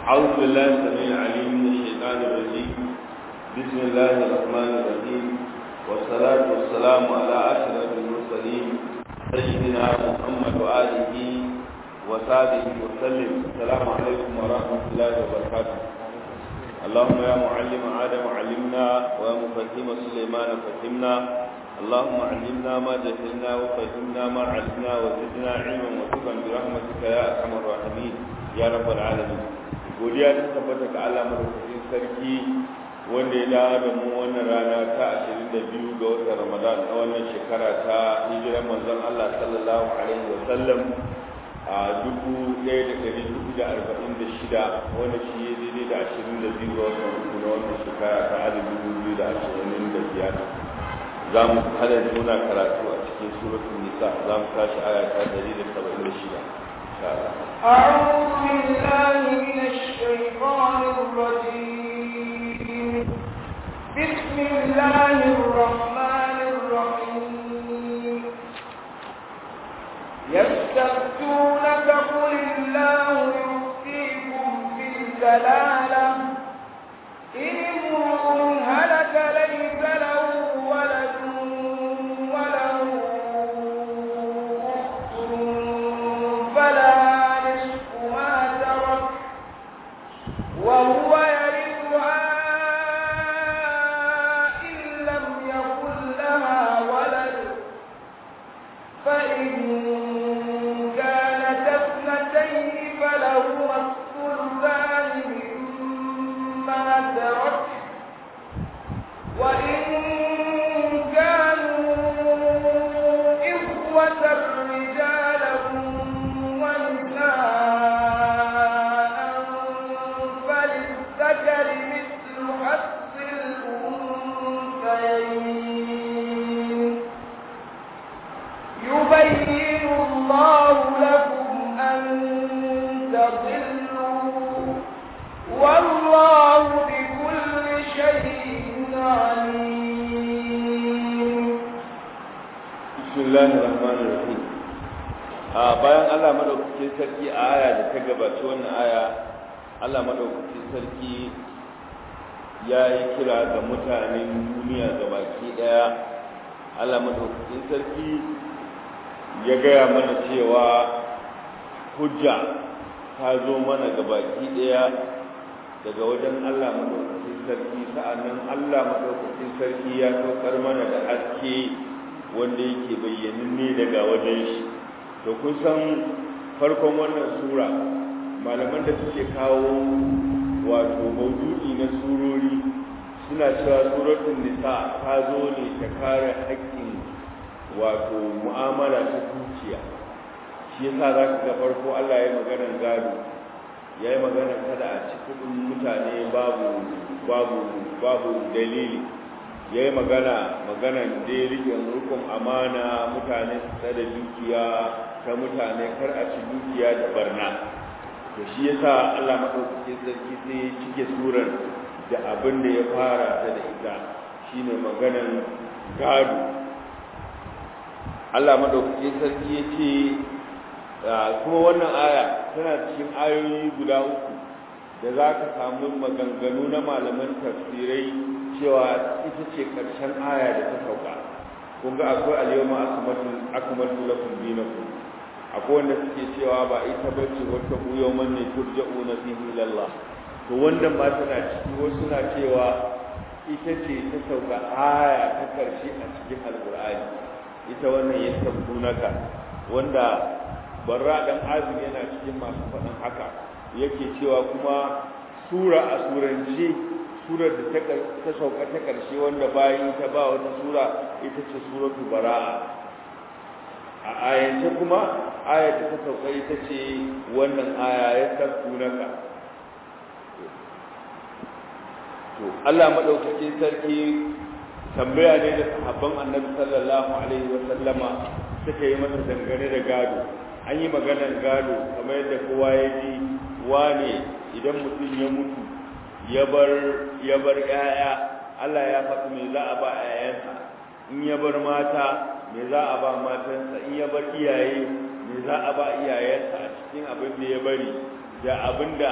أعوذ بالله السميع العليم من الشيطان الرجيم بسم الله الرحمن الرحيم والصلاة والسلام على أشرف المرسلين سيدنا محمد وآله وصحبه وسلم السلام عليكم ورحمة الله وبركاته اللهم يا معلم آدم علمنا ويا مفهم سليمان فهمنا اللهم علمنا ما جهلنا وفهمنا ما علمنا وزدنا علما وتقا برحمتك يا ارحم الراحمين يا رب العالمين godiya ta tabbata ga Allah madaukakin sarki wanda ya dawo da mu wannan rana ta 22 ga watan Ramadan na wannan shekara ta hijiran manzon Allah sallallahu alaihi wa sallam a 1446 wanda shi ya daidai da 22 ga watan uku na wannan shekara ta 2025 za mu hada nuna karatu a cikin suratul nisa za mu tashi aya ta 176 أعوذ بالله من الشيطان الرجيم بسم الله الرحمن الرحيم يستفتونك قل الله يفتيكم في الكلالة إن امرؤ هلك ليس له ولد وله أخت فلها نصف ما ترك وهو يرثها إن لم يكن لها ولد فإن كانت اثنتين فلهما الثلثان مما ترك وإن كانوا إخوة رجالا ونساء فللذكر مثل حظ الأنثيين يبين الله لكم أن تضلوا والله بكل شيء عليم بسم الله الرحمن الرحيم a bayan Allah madaukakin sarki a aya da ta gabaci wannan aya Allah madaukakin sarki ya yi kira ga mutanen duniya gabaki daya Allah madaukakin sarki ya gaya mana cewa hujja ta zo mana gabaki daya daga wajen Allah madaukakin sarki sa'annan Allah madaukakin sarki ya saukar mana da haske wanda yake bayyananne daga wajen shi to kun san farkon wannan sura malaman da suke kawo wato maudu'i na surori suna cewa suratul nisa ta zo ne ta kare haƙƙin wato mu'amala ta dukiya shi yasa za ka ga farko Allah ya yi maganar gado ya yi maganar kada a ci kuɗin mutane babu babu babu dalili ya yi magana maganan da rikin rukun amana mutane su da dukiya ta mutane kar a ci dukiya da barna to shi yasa Allah madaukakin sarki sai ya cike surar da abin da ya fara ta da ita shine maganan gado Allah madaukakin sarki ya ce kuma wannan aya tana cikin ayoyi guda uku da za ka samu maganganu na malaman tafsirai cewa ita ce ƙarshen aya da ta sauka kun ga akwai alyawma akmaltu lakum dinakum akwai wanda suke cewa ba ita bace wata ku yawman ne turja'una fihi ila Allah to wannan ma tana ciki wasu na cewa ita ce ta sauka aya ta karshe a cikin alqur'ani ita wannan ya tabbunaka wanda barra dan azumi yana cikin masu faɗin haka yake cewa kuma sura a surance surar da ta sauka ta ƙarshe wanda bayan ta ba wata sura ita ce suratu bara'a a ayance kuma ayar da ta sauka ita ce wannan aya ya tafkunaka to Allah madaukakin sarki tambaya ne da sahabban annabi sallallahu alaihi wa sallama suka yi masa dangane da gado an yi maganar gado kamar yadda kowa ya ji wane idan mutum ya mutu ya bar ya bar ƴaƴa Allah ya faɗi me za a ba ƴaƴansa in ya bar mata me za a ba matansa in ya bar iyaye me za a ba iyayensa a cikin abin da ya bari da abin da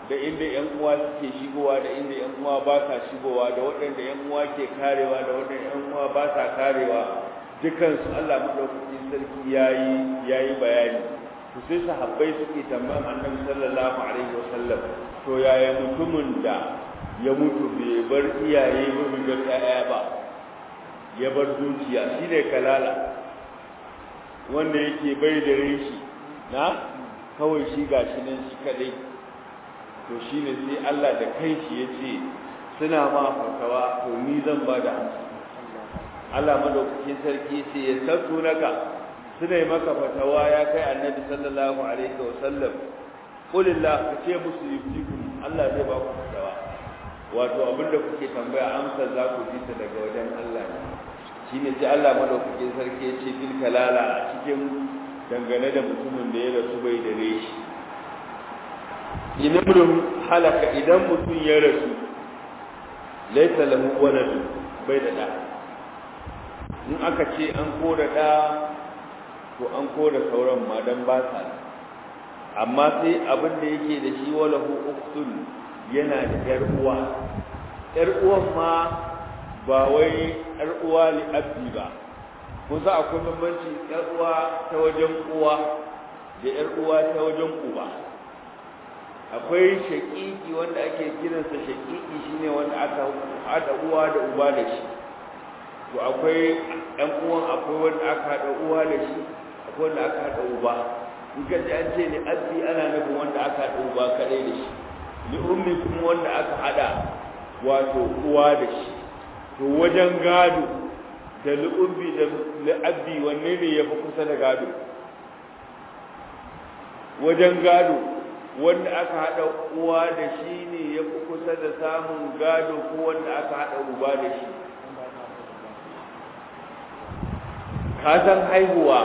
da inda yan uwa suke shigowa da inda yan uwa ba sa shigowa da waɗanda yan uwa ke karewa da waɗanda yan uwa ba sa karewa dukansu Allah madaukakin sarki yayi yayi bayani to sai sahabbai suke tambayan annabi sallallahu alaihi wasallam to yaya mutumin da ya mutu bai bar iyaye ba bai bar ƴaƴa ba ya bar dukiya shine kalala wanda yake bai da reshi na kawai shi gashi nan shi kadai to shine sai Allah da kanshi yace suna ma fatawa to ni zan ba da amsa Allah madaukakin sarki yace ya sattu naka suna yi maka fatawa ya kai annabi sallallahu alaihi wa sallam qulillah ka ce musu yuftikum Allah zai ba ku fatawa wato abinda kuke tambaya amsa za ku ji ta daga wajen Allah ne shine sai Allah madaukakin sarki ya ce bil kalala a cikin dangane da mutumin da ya rasu bai da reshi inamrun halaka idan mutum ya rasu laisa lahu waladu bai da da in aka ce an koda da to an koda sauran ma dan ba sa amma sai abin da yake da shi walahu uktun yana da yar uwa yar uwan ma ba wai yar uwa li abdi ba kun sa akwai bambanci yar uwa ta wajen uwa da yar uwa ta wajen uba akwai shaƙiƙi wanda ake kiransa shaƙiƙi shine wanda aka haɗa uwa da uba da shi to akwai ɗan uwan akwai wanda aka haɗa uwa da shi akwai wanda aka haɗa uba in ka ji an ce ni abdi ana nufin wanda aka haɗa uba kaɗai da shi li ummi kuma wanda aka haɗa wato uwa da shi to wajen gado da li ummi da li abdi wanne ne ya fi kusa da gado wajen gado wanda aka haɗa uwa da shi ne ya fi kusa da samun gado ko wanda aka haɗa uba da shi ka san haihuwa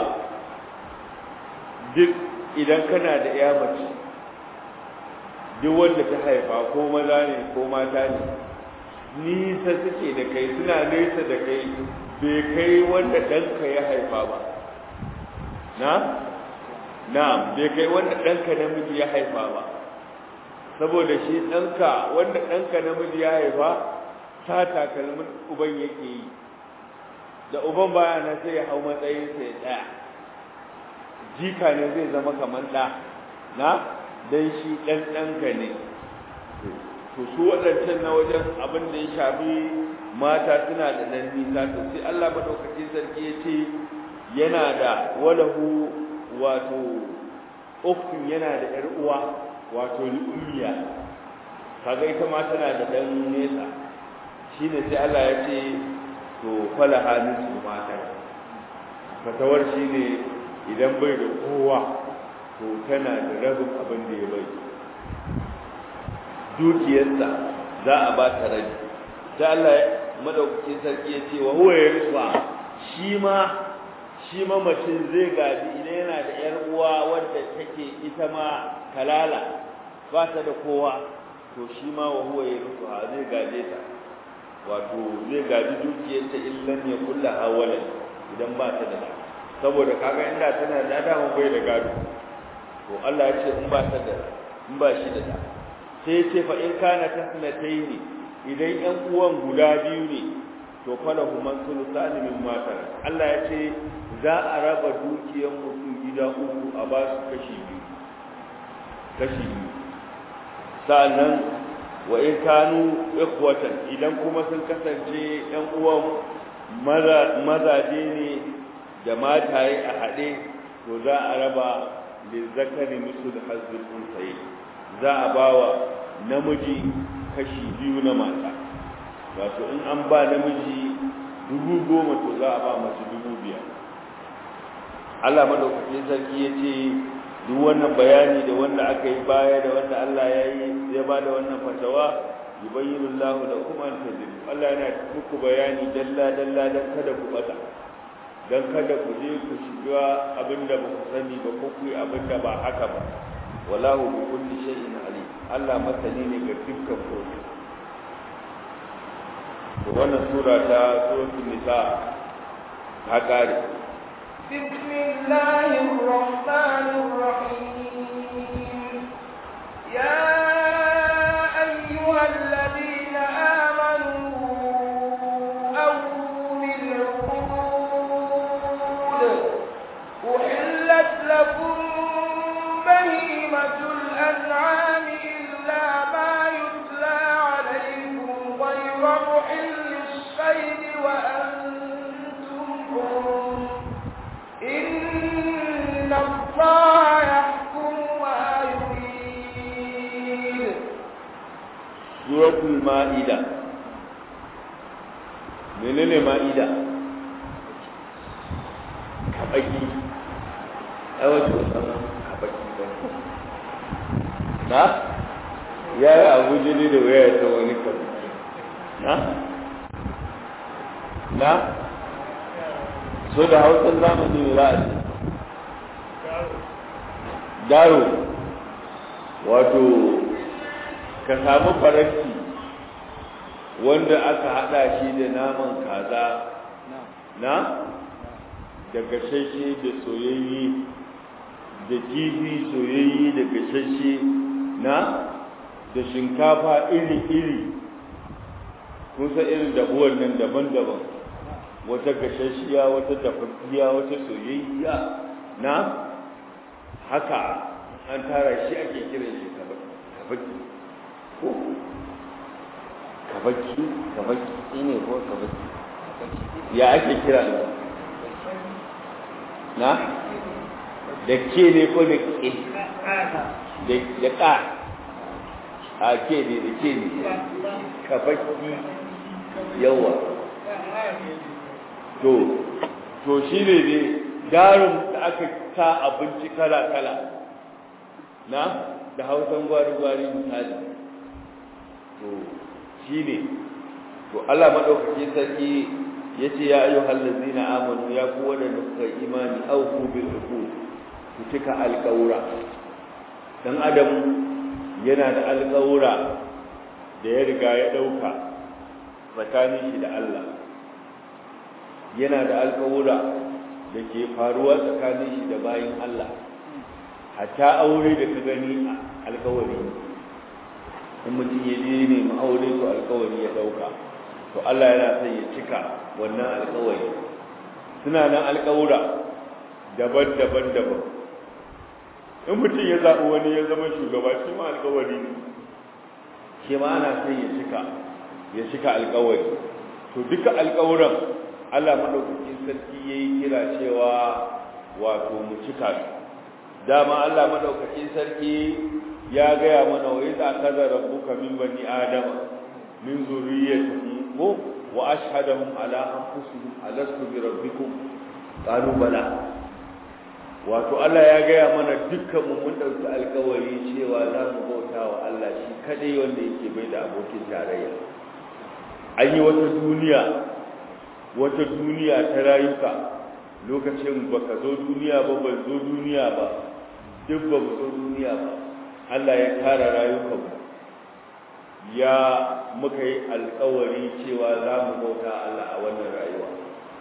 duk idan kana da ya mace duk wanda ta haifa ko maza ne ko mata ne nisa suke da kai suna nesa da kai bai kai wanda ɗanka ya haifa ba na? na'am bai kai wanda ɗanka namiji ya haifa ba saboda shi ɗanka wanda ɗanka namiji ya haifa ta takalmin uban yake yi da uban baya na sai ya hau matsayinsa ya tsaya jika ne zai zama kamar ɗa na dan shi ɗan ɗanka ne to su waɗancan na wajen abin da ya shafi mata suna da ɗan nisa to sai Allah madaukakin sarki ya ce yana da walahu wato ukun yana da ƴar uwa wato ummiya kaga ita ma tana da ɗan nesa shine sai Allah ya ce to fala halin su mata fatawar shine idan bai da kowa to tana da rabin abin da ya bai dukiyarsa za a ba ta rabi sai Allah madaukakin sarki ya ce wa huwa yarfa shi ma shi ma mutum zai gaji idan yana da yar uwa wadda take ita ma kalala ba ta da kowa to shi ma wa huwa yarfa zai gaje ta wato zai gaji dukiyarta illan ya kulla hawalan idan ba ta da da saboda kaga inda tana da dama bai da gado to Allah ya ce in ba ta da in ba shi da da sai ya ce fa in kana tasnataini idan yan uwan guda biyu ne to falahu man sulusan min mata Allah ya ce za a raba dukiyar mutum gida uku a ba su kashi biyu kashi biyu sa'annan wa in kanu ikhwatan idan kuma sun kasance yan uwan mazaje ne da mataye a haɗe to za a raba lizzakari misul hazbul unsayi za a bawa namiji kashi biyu na mata wato in an ba namiji dubu goma to za a ba mace dubu biyar Allah madaukakin sarki ya ce duk wannan bayani da wanda aka yi baya da wanda Allah ya yi ya ba da wannan fatawa yubayyinu Allahu lakum an tadilu Allah yana muku bayani dalla dalla dan kada ku bata dan kada ku je ku shiga abinda ba ku sani ba ko ku yi abinda ba haka ba wallahu bi kulli shay'in alim Allah masani ne ga dukkan komai to wannan sura ta suratul nisa ta kare بسم الله الرحمن الرحيم يا suratul ma'ida menene ma'ida kabaki ai wato sanan kabaki ba na ya yi abu jini da waya ta wani kabaki na na so da hausar zamani ne za a ce daro wato ka samu faranti wanda aka hada shi da naman kaza na da gashashe da soyayye da kifi soyayye da gashashe na da shinkafa iri-iri kusa irin dabuwan nan daban-daban wata gashashiya wata dafaffiya wata soyayya na haka an tara shi ake kiran shi kabaki ko kabaki kabaki ne ko kabaki ya ake kira da na da ke ne ko da ke da ka a ke ne da ke ne kabaki yawa to to shi ne ne darin da aka sa abinci kala-kala na da hausan gwari-gwari misali to shi ne to Allah maɗaukaki sarki ya ce ya ayyu hallazi na amanu ya ku waɗanda suka imani auku bil uku ku cika alƙawura dan adam yana da alƙawura da ya riga ya ɗauka tsakanin shi da Allah yana da alƙawura da ke faruwa tsakanin shi da bayin Allah hatta aure da ka gani alƙawari in mutum ya je ne aure to alƙawari ya ɗauka to Allah yana son ya cika wannan alƙawari suna nan alƙawura daban-daban daban in mutum ya zaɓi wani ya zama shugaba shi ma alƙawari ne shi ma ana son ya cika ya cika alƙawari to duka alƙawuran Allah madaukakin sarki yayi kira cewa wato mu cika su dama Allah madaukakin sarki ya gaya mana wa idza kaza rabbuka min bani adama min zurriyyatihi ko wa ashhadahum ala anfusihim alastu bi rabbikum qalu bala wato Allah ya gaya mana dukkan mu mun dauki alkawari cewa za mu bauta wa Allah shi kadai wanda yake bai da abokin tarayya an yi wata duniya wata duniya ta rayuka lokacin baka zo duniya ba ban zo duniya ba duk ba mu zo duniya ba Allah ya kara rayukanmu ya muka yi alkawari cewa za mu bauta Allah a wannan rayuwa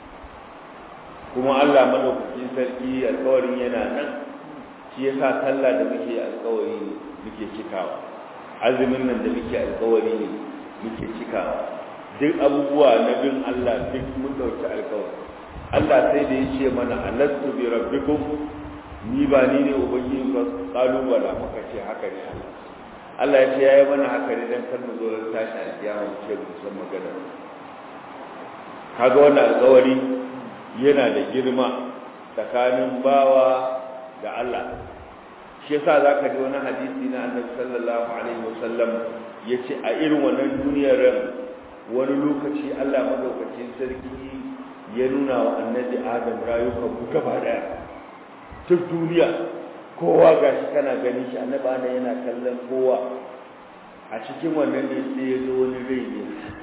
kuma Allah madaukakin sarki alkawarin yana nan shi yasa sallah da muke alkawari ne muke cikawa azumin nan da muke alkawari ne muke cikawa duk abubuwa na bin Allah duk mun dauki alkawari Allah sai da yace mana alastu bi rabbikum ni ba ni ne ubangiji ba kalubala muka ce haka ne Allah Allah ya ce yayi mana haka ne dan kar mu zo ran tashi alkiyama mu ce mu san magana kaga wannan alkawari yana da girma tsakanin bawa da Allah shi yasa zaka ji wani hadisi na Annabi sallallahu alaihi wasallam yace a irin wannan duniyar wani lokaci Allah madaukakin sarki ya nuna wa Annabi Adam rayukan gaba daya duk duniya kowa gashi kana gani shi Annabi Adam yana kallon kowa a cikin wannan ne sai ya zo wani rai ne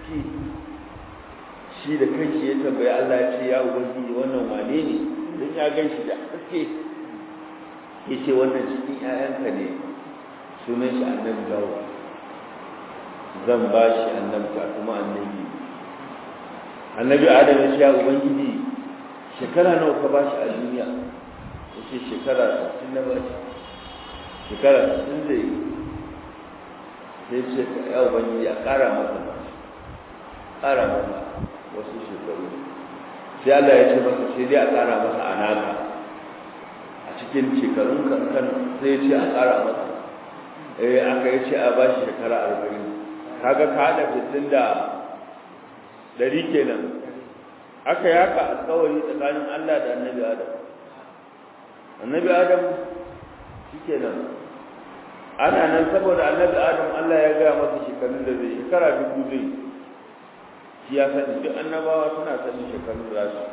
shi da kanshi ya tambayi Allah ya ce ya ubangiji wannan wane ne don ya gan shi da haske ya ce wannan cikin ‘ya'yanka ne sunan shi annabi dawo zan ba shi annabta kuma annabi annabi adam ya ce ya ubangiji shekara nawa ka ba shi a duniya ya ce shekara sittin na ba shi shekara sittin zai yi sai ce ya ubangiji a ƙara masa ba ƙara masa wasu shekaru sai Allah ya ce masa sai dai a ƙara masa a naka a cikin shekarun kankan sai ya ce a ƙara masa eh aka yi ce a ba shi shekara arba'in kaga ka haɗa fitin da ɗari kenan aka yi haka alƙawari tsakanin Allah da annabi Adam annabi Adam shi kenan ana nan saboda annabi adam Allah ya gaya masa shekarun da zai shekara dubu zai shi ya sani duk annabawa suna sani shekarun da su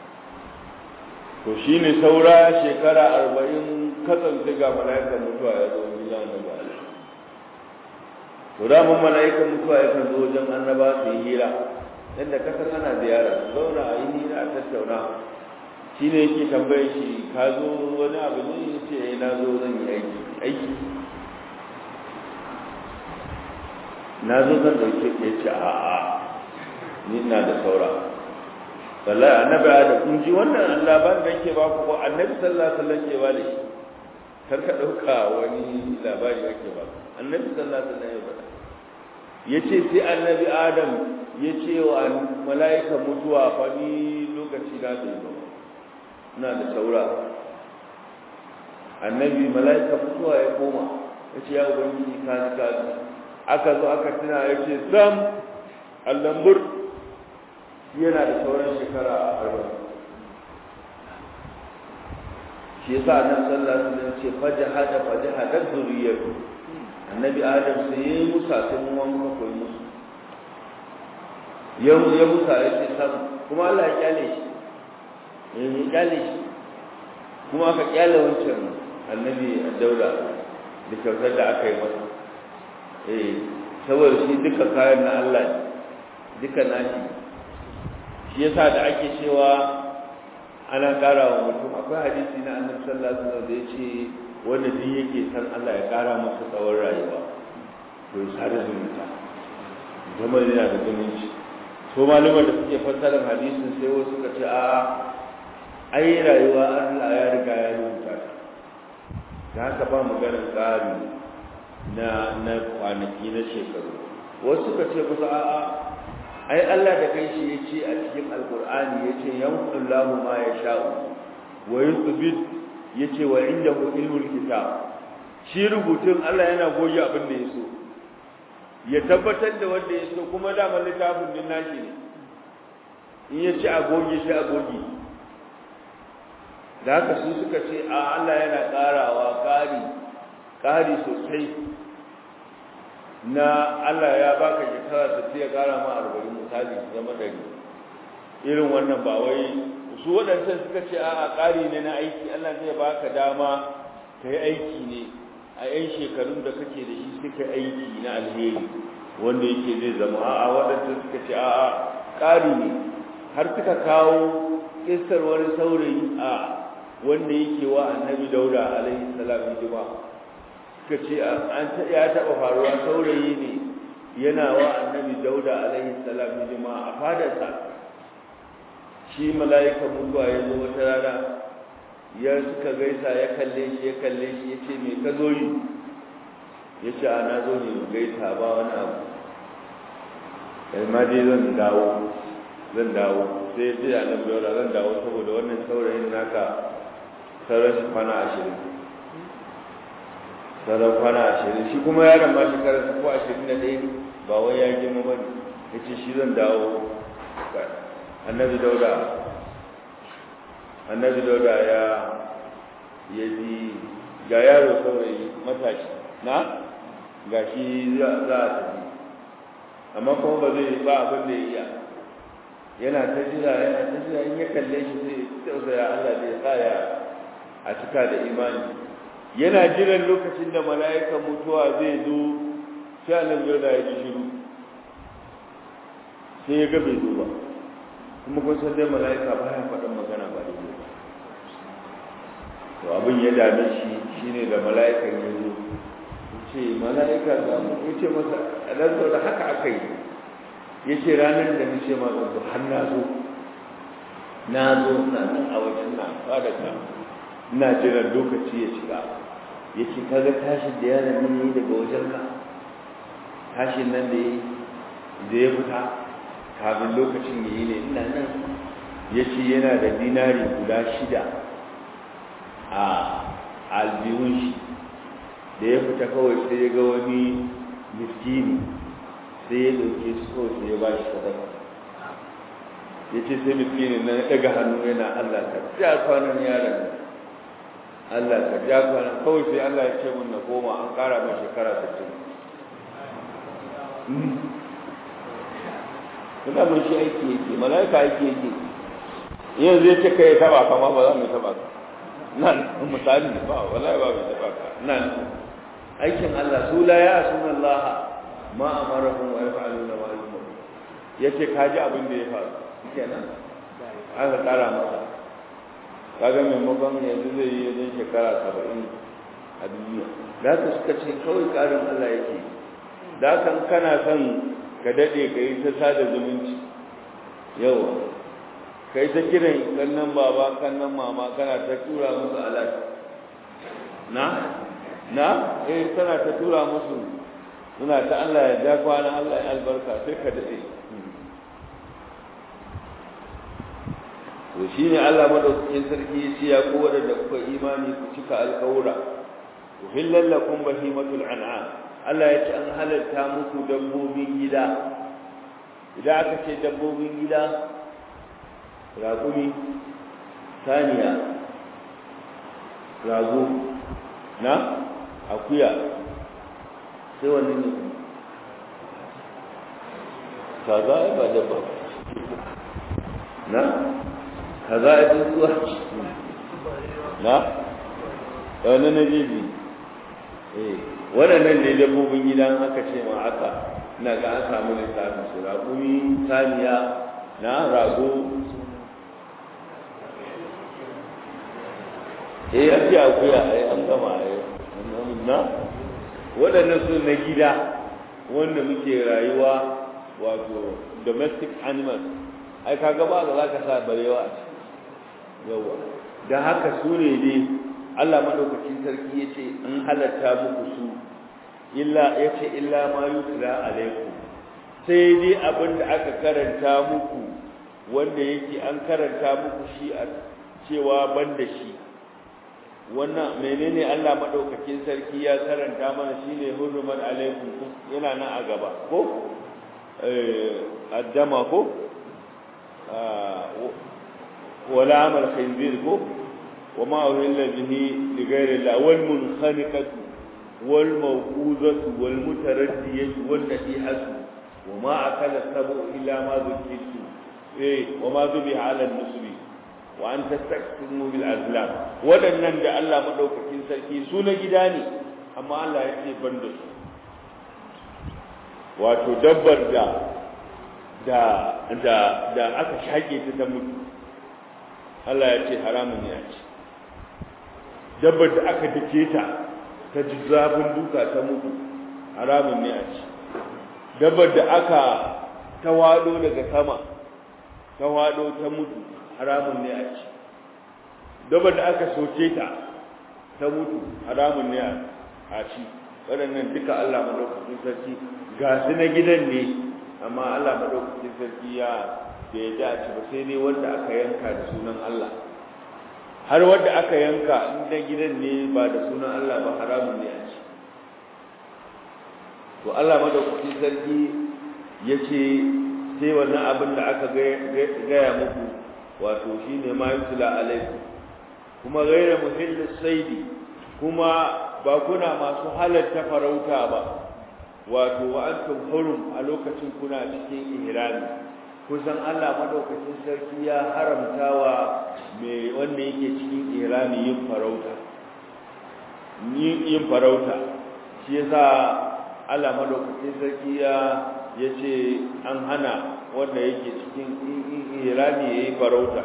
to shi ne saura shekara arba'in katsan ga mala'ikan mutuwa ya zo wajen annabi Allah to da mun mala'ikan mutuwa ya kan zo wajen annaba su yi hira yadda kasar ana ziyara zauna a yi hira a tattauna shi ne yake tambaye shi ka zo wani abu ne ya ce na zo zan yi aiki aiki na zo zan ɗauke ya ce a'a ni na da saura wallahi annabi da kun ji wannan labarin da yake ba ku ko annabi sallallahu alaihi wasallam ke ba da shi kar ka ɗauka wani labari yake ba annabi sallallahu alaihi wasallam ya faɗa yace sai annabi adam ya ce wa mala'ika mutuwa fa ni lokaci na bai ba ina da saura annabi mala'ika mutuwa ya koma ya ce ya ubangiji ka ji ka ji aka zo aka tuna ya ce sam allambur yana da sauran shekara a arba'in shi yasa annabi sallallahu alaihi wasallam ce fajahada fajahada zuriyatu annabi adam sai yayi musa sai mun wanka koyi musu ya ya musa ya ce sam kuma Allah ya kyale shi ya kyale shi kuma aka kyale wancan annabi dauda da kyautar da aka yi masa eh saboda shi duka kayan na Allah duka nashi shi yasa da ake cewa ana ƙara wa mutum akwai hadisi na annabi sallallahu alaihi wasallam da yace wanda duk yake san Allah ya ƙara masa tsawon rayuwa to ya sada zumunta zama yana da zumunci so malumar da suke fassarar hadisin sai wasu suka ce a ai rayuwa Allah ya riga ya rubuta ta da haka ba maganar ƙari na na kwanaki na shekaru wasu suka ce kusa a'a ai Allah da kai shi yace a cikin alqur'ani yace yanqullahu ma yasha'u wa yuthbit yace wa indahu ilmul kitab shi rubutun Allah yana goge abin da yaso ya tabbatar da wanda yaso kuma da littafin din nashi ne in yace a goge shi a goge da haka su suka ce a Allah yana karawa kari kari sosai na Allah ya baka shekara ta ya kara ma arba'in misali su zama ɗari irin wannan ba wai su waɗancan suka ce a ƙari ne na aiki Allah zai baka dama ka yi aiki ne a 'yan shekarun da kake da shi suka aiki na alheri wanda yake zai zama a'a waɗancan suka ce a'a ƙari ne har suka kawo kisar wani saurayi a wanda yake wa annabi dauda alaihi salam hidima suka ce an ya taɓa faruwa saurayi ne yana wa annabi dauda alaihi salam hidima a fadarsa shi mala'ika mutuwa ya zo wata rana ya suka gaisa ya kalle shi ya kalle shi ya ce me ka zo yi ya ce ana zo ne mu gaisa ba wani abu yamma dai zan dawo zan dawo sai ya ce annabi dauda zan dawo saboda wannan saurayin naka sauran shi kwana ashirin sauran kwana ashirin shi kuma yaron ma shekarar ko ashirin da ɗaya ba wai ya girma ba ne ya ce shi zan dawo annabi dauda annabi dauda ya ya ji ga yaro saurayi matashi na ga shi za a tafi amma kuma ba zai ba abin da ya iya yana ta jira yana ta jira in ya kalle shi sai tausaya Allah zai sa ya a cika da imani yana jiran lokacin da mala'ikan mutuwa zai zo sai annabi dauda ya ji shiru sai ya ga bai zo ba kuma kun san dai mala'ika ba ya faɗin magana ba da ba to abin ya dame shi shine da mala'ikan ya zo ce mala'ika ga mu ya ce masa dan da haka aka yi ya ce ranar da nace ma zan zo har na zo na zo na nan a wajen na fara ka ina jiran lokaci ya shiga ya ce kaga tashin da yaron nan yi daga wajen ka tashin nan da ya fita kafin lokacin ya yi ne ina nan ya ce yana da dinari guda shida a albihun shi da ya fita kawai sai ya ga wani miskini sai ya ɗauke su kawai sai ya ba shi sadaka ya ce sai miskini na ya ɗaga hannu yana Allah ka ja kwanan yaron Allah ka ja kwana kawai sai Allah ya ce mun na koma an kara mai shekara 60 kuma mun shi aiki yake malaika aiki yake yanzu ya ce kai taba kama ba za mu taba ka nan misali ba wallahi ba mu taba ka nan aikin Allah su la ya sunan Allah ma amarahum wa yaf'aluna ma yu'marun yace kaji abin da ya faru kenan aka kara masa kaga maimakon yanzu zai yi wajen shekara saba'in a duniya da haka suka ce kawai karin Allah yake da haka kana son ka daɗe ka yi ta sada zumunci yawa ka yi ta kiran kannan baba kannan mama kana ta tura musu alat na na eh tana ta tura musu suna ta Allah ya ja kwana Allah ya albarka sai ka daɗe to shi ne Allah madaukakin sarki ya ce ya ku waɗanda kuka imani ku cika alƙawura uhillal lakum bahimatul an'am Allah ya ce an halarta muku dabbobin gida idan aka ce dabbobin gida raƙumi saniya rago na akuya sai wani ne kaza ba dabba na kaza a tsuntsuwa na wani na jeji eh waɗannan ne dabbobin gidan aka ce ma haka na ga an samu lissafin su raƙumi saniya na rago eh ya ce akuya ai an gama ai na waɗannan su na gida wanda muke rayuwa wato domestic animals ai kaga ba da zaka sa barewa a ciki yawa da haka su ne dai Allah madaukakin sarki yace an halatta muku su illa yace illa ma yutla alaikum sai dai abin da aka karanta muku wanda yake an karanta muku shi a cewa banda shi wannan menene Allah madaukakin sarki ya karanta mana shine hurumat alaikum yana nan a gaba ko eh addama ko ولا عمل خنزير كو وما أهل به لغير الله والمنخنقة والموقوذة والمتردية والنتيحة وما أكل السبع إلا ما ذكرت إيه وما ذبح على النصب وأن تستقسموا بالأزلام ودنن da Allah madaukakin sarki su na gida ne amma Allah ya ce ban da su wato dabbar da da da da aka shake ta ta mutu Allah ya ce haramun ne a ci dabbar da aka dake ta ta ji zafin duka ta mutu haramun ne a ci dabbar da aka ta wado daga sama ta wado ta mutu haramun ne a ci dabbar da aka soke ta ta mutu haramun ne a ci waɗannan duka Allah madaukakin sarki ga su na gidan ne amma Allah madaukakin sarki ya da ya dace ba sai ne wanda aka yanka da sunan Allah har wanda aka yanka inda gidan ne ba da sunan Allah ba haramun ne a ci to Allah madaukakin sarki ya ce sai wannan abin da aka gaya muku wato shine ma yutla alaikum kuma gaira muhillis saidi kuma ba kuna masu halarta farauta ba wato wa antum hurum a lokacin kuna cikin ihrami kusan Allah madaukakin sarki ya haramtawa mai wanda yake cikin ihrami yin farauta yin farauta shi yasa Allah madaukakin sarki ya yace an hana wanda yake cikin ihrami yayi farauta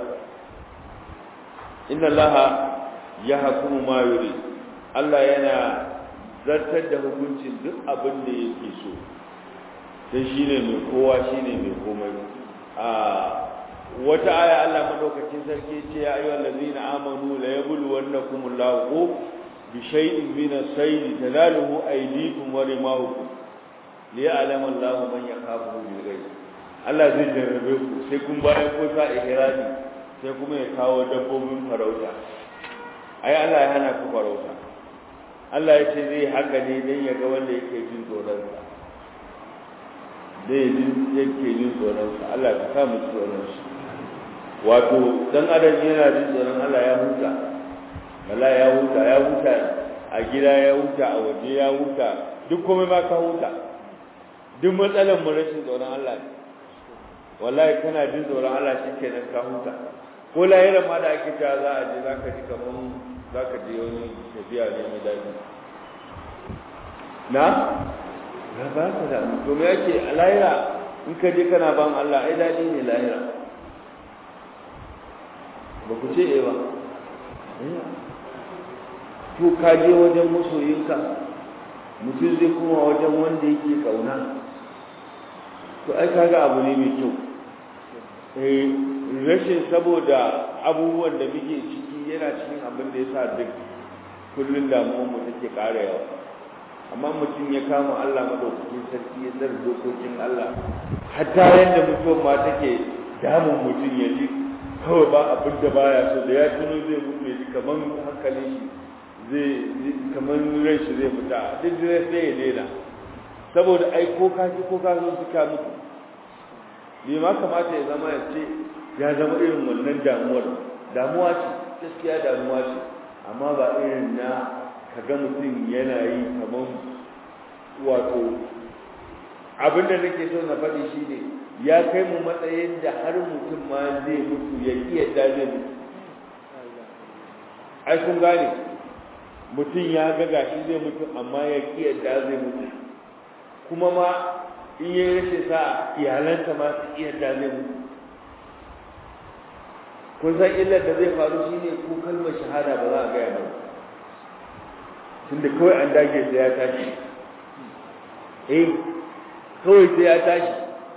inna allaha yahkumu ma yurid Allah yana zartar da hukuncin duk abin da yake so sai shine mai kowa shine mai komai a wata aya Allah madaukakin sarki ce ya ayyuhal ladina amanu la yabluwannakumullahu bi shay'in min as-sayd tanaluhu aydikum wa rimahukum liya'lama Allahu man yakhafu bil ghaib Allah zai jarrabe ku sai kun bayan ko sa ihrami sai kuma ya kawo dabbobin farauta ai Allah ya hana ku farauta Allah ya ce zai haka ne don ya ga wanda yake jin tsoronsa zai yake jin tsoronsa Allah ka sa mu tsoron shi wato dan adam yana jin tsoron Allah ya huta wala ya huta ya huta a gida ya huta a waje ya huta duk komai ma ka huta duk matsalar mu rashin tsoron Allah ne wallahi kana jin tsoron Allah shikenan ka huta ko lahira ma da ake cewa za a je zaka ji kaman zaka je wani tafiya ne mai daɗi na na ba ka da to me yake a lahira in ka je kana ban Allah ai daɗi ne lahira ba ku ce eh ba to ka je wajen masoyinka mutum zai kuma wajen wanda yake kauna to ai kaga abu ne mai kyau eh rashin saboda abubuwan da muke ciki yana cikin abin da yasa duk kullun damuwar mu take ƙara yawa amma mutum ya kama Allah madaukakin sarki ya tsara dokokin Allah hatta yanda mutuwar ma take damun mutum ya ji kawai ba abin da baya so da ya tuno zai mutu ya ji kamar hankalin shi zai kamar ran shi zai fita duk zai sai ya daina saboda ai ko ka ji ko ka zo suka mutu bai ma kamata ya zama ya ce ya zama irin wannan damuwar damuwa ce gaskiya damuwa ce amma ba irin na kaga mutum yana yi kamar wato abin da nake so na faɗi shine ya kai mu matsayin da har mutum ma zai mutu ya iya da zai mutu ai kun gane mutum ya ga gashi zai mutu amma ya ki yadda zai mutu kuma ma in yi rashin sa iyalanta ma su iya yadda zai mutu kun san illar da zai faru shine ko kalmar shahada ba za a gaya ba tunda kawai an dage sai ya tashi eh kawai sai ya tashi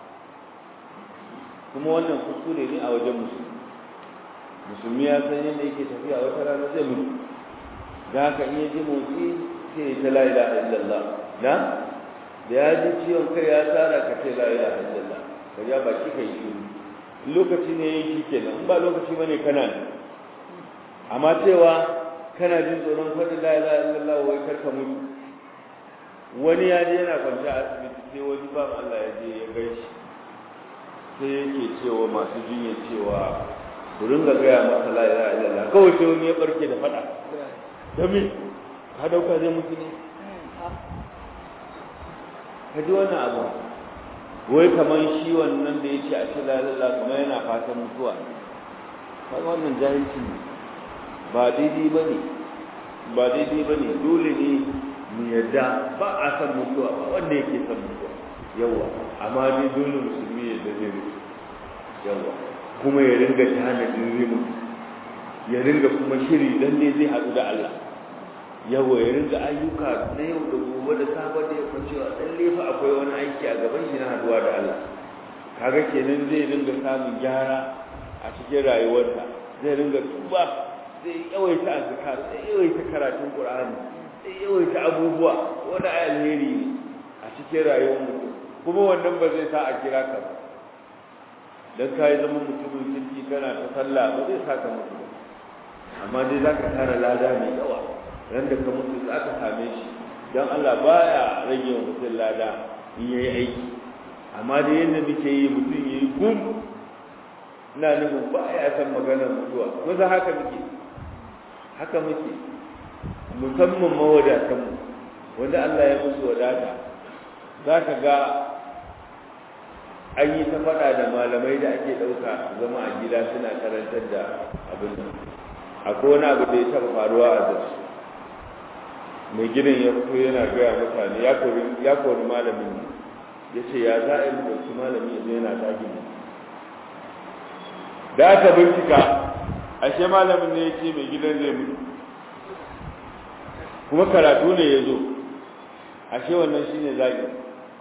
kuma wannan kuskure ne a wajen musulmi musulmi ya san yadda yake tafiya wata rana zai mutu da haka in ya ji motsi sai ya ta la ilaha illallah na da ya ji ciwon kai ya tsara ka ce la ilaha illallah ka ja baki ka yi shiru lokaci ne yin shi kenan in ba lokaci bane kana ne amma cewa kana jin tsoron faɗi la ilaha illallah wai kar ka mutu wani ya je yana kwance a asibiti sai wani ba Allah ya je ya gaishe sai yake cewa masu jinya cewa ku ringa gaya masa la ilaha illallah kawai sai wani ya barke da faɗa dami ka dauka zai mutu ne ka ji wannan abu wai kamar shi wannan da ya ce a ce lalala kuma yana fatan mutuwa kaga wannan jahilci ne ba daidai ba ne ba daidai ba ne dole ne mu yadda ba a san mutuwa ba wanda yake san mutuwa yawa amma dai dole musulmi ya da zai mutu yawa kuma ya ringa tanadin zai mutu ya ringa kuma shiri dan ne zai haɗu da Allah yawa ya ringa ayyuka na yau da gobe da safe da yamma cewa dan lefa akwai wani aiki a gaban shi na haduwa da Allah kaga kenan zai ringa samun gyara a cikin rayuwarsa zai ringa tuba zai yawaita azkar zai yawaita karatun Qur'ani zai yawaita abubuwa wanda ai alheri ne a cikin rayuwar mutum kuma wannan ba zai sa a kira ka ba dan kai zama mutumin kirki kana ta sallah ba zai sa ka mutu amma dai zaka tara lada mai yawa ran da ka mutu za ka same shi don Allah baya rage wa mutum lada in ya yi aiki amma da yadda muke yi mutum ya yi gum ina nufin ba ya san maganar mutuwa ko za haka muke haka muke musamman mawadatanmu wanda Allah ya musu wadata za ka ga an yi ta faɗa da malamai da ake ɗauka zama a gida suna karantar da abin nan akwai wani abu da ya taɓa faruwa a zasu mai gidan ya fito yana gaya mutane ya kori malamin ya ce ya za a yi ɗauki malami ya zo yana zagin mu da aka bincika ashe malamin ne ya ce mai gidan zai mutu kuma karatu ne ya zo ashe wannan shi ne zagin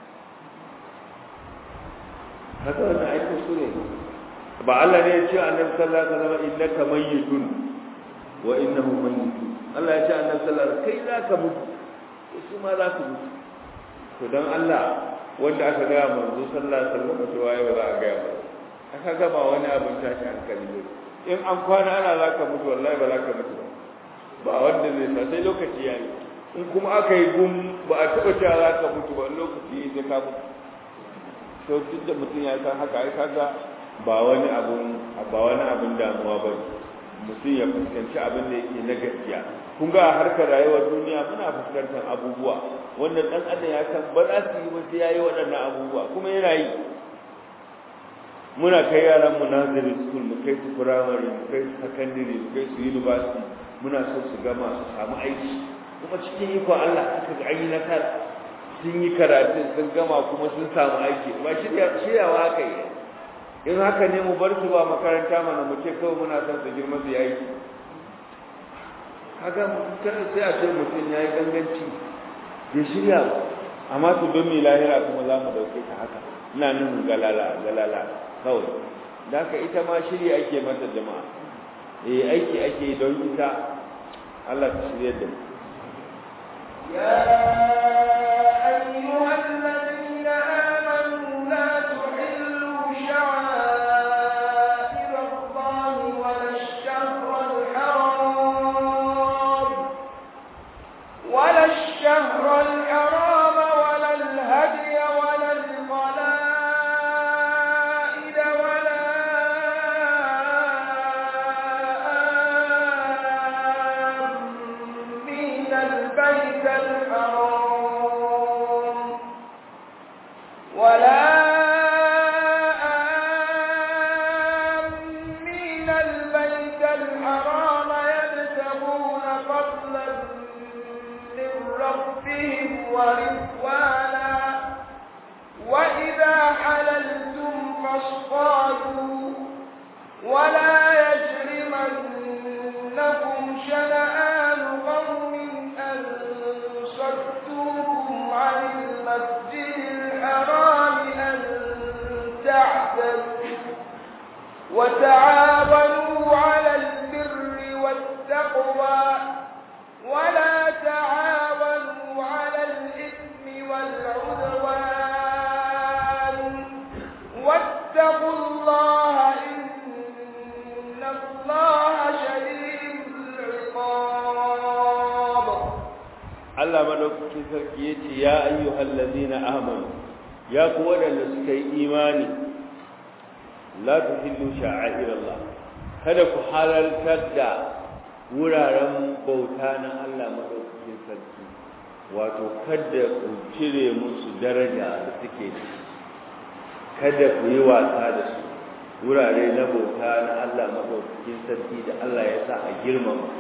haka wannan aikin su ne ba Allah ne ya ce annabi sallallahu alaihi wasallam innaka mayyitun wa innahu mayyitun Allah ya ce annabi sallallahu alaihi kai za ka mutu su ma za su mutu to dan Allah wanda aka ga manzo sallallahu alaihi wasallam to waye ba za a ga ba aka ga ba wani abin tashi hankali ne in an kwana ana za ka mutu wallahi ba za ka mutu ba wanda zai sa sai lokaci ya yi in kuma aka yi gum ba a taɓa cewa za ka mutu ba lokaci ya ka mutu to duk da mutum ya san haka ai kaga ba wani abun ba wani abun damuwa ba mutum ya fuskanci abin da yake na gaskiya kun ga a harkar rayuwar duniya muna fuskantar abubuwa wanda dan adam ya san ba za su yi ba sai yayi waɗannan abubuwa kuma yana yi muna kai yaran mu nursery school mu kai su primary mu kai su secondary mu kai su university muna so su gama su samu aiki kuma cikin iko Allah aka ga ayi nasara sun yi karatu sun gama kuma sun samu aiki ba shiryawa aka yi in haka ne mu bar su ba makaranta mana mu ce kawai muna son su girma su yi aiki kaga kada sai a ce mutum ya yi ganganci ya shirya ba amma su don mai lahira kuma za mu dauke ta haka ina nuna galala galala kawai da haka ita ma shirya ake mata jama'a eh aiki ake don ita Allah ta shirya da mu يا أيها الذين آمنوا لا تحلوا شعائر الله ولا الشهر الحرام ولا الشهر الحرام ولا الهدي ولا القلائد ولا آمين البيت الحرام ولا آمين البيت الحرام يبتغون فضلا من ربهم ورضوانا وإذا حللتم فاصطادوا ولا يجرمنكم شنآن قوم أن صدوكم عن المسجد الحرام أن تعتدوا وتعاونوا على البر والتقوى ولا تعاونوا على الإثم والعدوان واتقوا الله إن الله شديد العقاب Allah madaukakin sarki yace ya ayyuhal ladina amanu ya ku wadanda suka yi imani la tuhillu sha'airallah kada ku halaltar da wuraren bauta na Allah madaukakin sarki wato kada ku cire musu daraja da suke da kada ku yi wasa da su wurare na bauta na Allah madaukakin sarki da Allah ya sa a girmama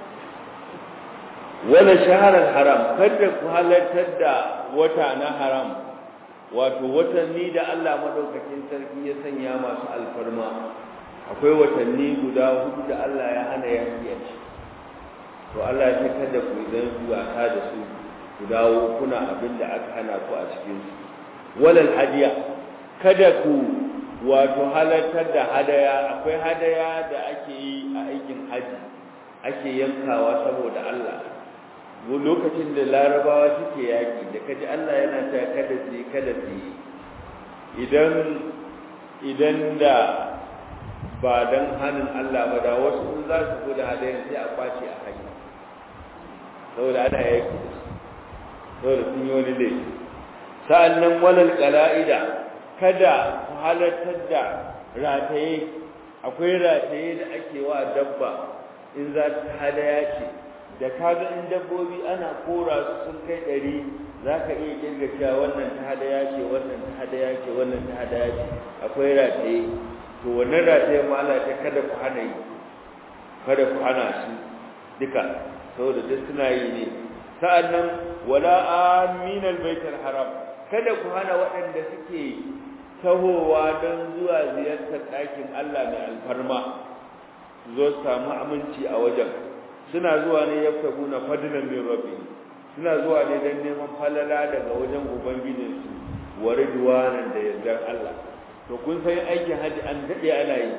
wala shaharar haram kada ku halartar da wata na haram wato watanni da Allah madaukakin sarki ya sanya masu alfarma akwai watanni guda hudu da Allah ya hana yaki a ci to Allah ya kada ku idan zuwa ka da su ku dawo kuna abin da aka hana ku a cikin su walal hadiya kada ku wato halartar da hadaya akwai hadaya da ake yi a aikin haji ake yankawa saboda Allah lokacin da larabawa suke yaƙi da kaji Allah yana ta kada su kada su idan idan da ba dan hannun Allah ba da wasu in za su da hadayen sai a kwace a hanya saboda ana yaƙi saboda sun yi wani laifi sa'annan walal qala'ida kada ku halartar da rataye akwai rataye da ake wa dabba in za ta hadaya ce da kaga in dabbobi ana kora su sun kai ɗari za ka iya kirga cewa wannan ta hadaya ce wannan ta hadaya ce wannan ta hadaya ce akwai rataye to wannan rataye ma Allah ta kada ku hana yi kada ku hana su duka saboda duk suna yi ne sa'annan wala aminal baitul haram kada ku hana waɗanda suke tahowa don zuwa ziyartar ɗakin Allah mai alfarma zo samu aminci a wajen suna zuwa ne yaftabuna fadlan min rabbi suna zuwa ne dan neman falala daga wajen ubangijin su wa ridwanan da yardar Allah to kun san aikin haji an dade ana yi